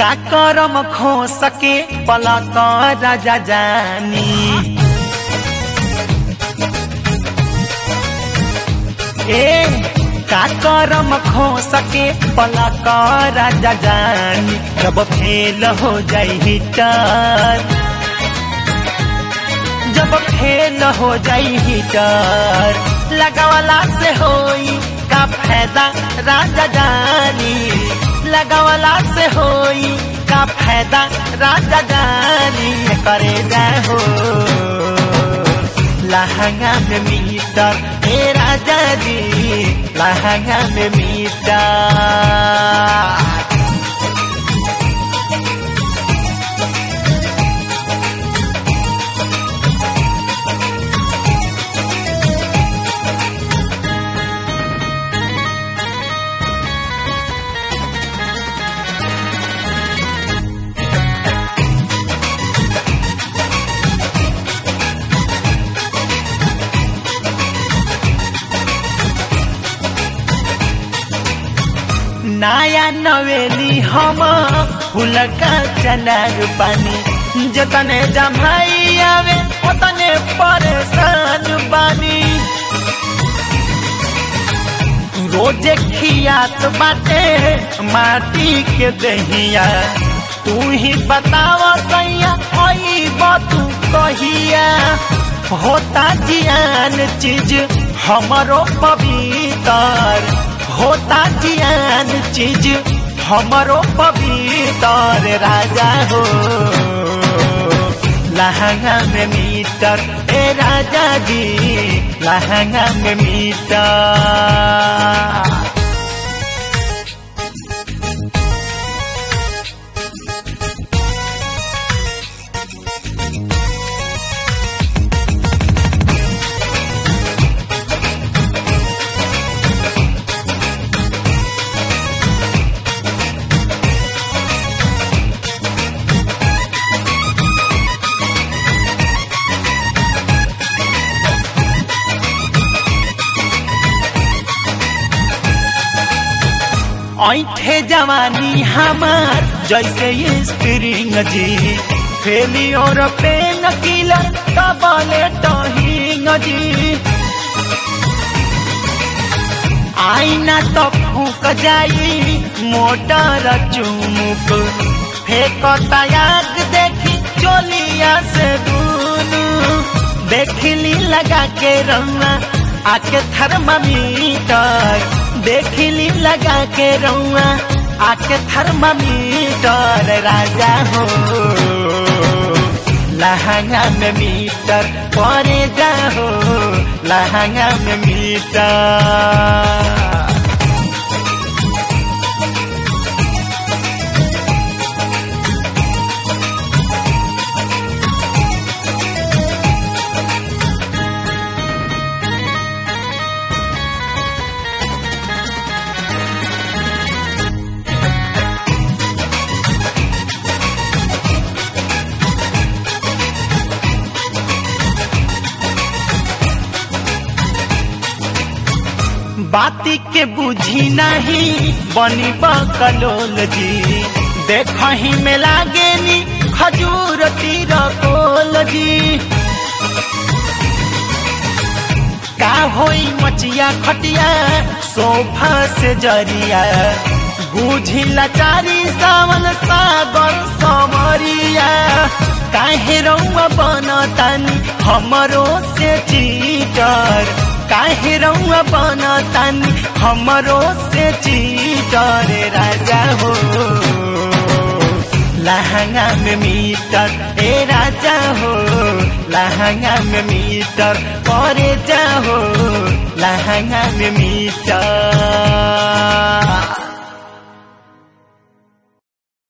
का करम खो सके पलक राजा जानी ए का करम खो सके पलक राजा जानी जब फेल हो जाई हिटर जब फेल हो जाई हिटर लगावला से होई का फायदा राजा जानी लगावला से होई का फायदा राजा जानी करे जाहो लहंगा में मीटर ए राजा जी लहंगा में मीटर नया नवेली हम फुलका चनार पानी जतने जमाई आवे उतने परेशान बानी रोजे खियात बाटे माटी के दहिया तू ही बताव सैया ओई तू कहिया होता जियान चीज हमरो पवित्र होता जियान चीज हमरो पवित्र राजा हो लहंगा में मीटर ए राजा जी लहंगा में मीटर ऐठे जवानी हमार जैसे स्प्रिंग जी फेलियोर पे नकीलर कबले टहिंग जी आईना तो फूक जाई मोटर चुमुक फेंकता याद देखी चोलिया से दूनु देखली लगा के रंगा आके थर्मामीटर देखली लगा के रउआ आके थर्मामीटर राजा हो लहंगा में मीटर परे जाहो लहंगा में मीटर बाती के बुझी नहीं बनी बकलोल जी देखही में लागे नी खजूर तीर कोल जी का होई मचिया खटिया सोफा से जरिया बुझी लाचारी सावन सागर समरिया काहे रउआ बनतानी हमरो से चीटर काहे रउआ बनतानी हमरो से चीटर राजा हो लहंगा में मीटर ए राजा हो लहंगा में मीटर करे जाहो लहंगा में मीटर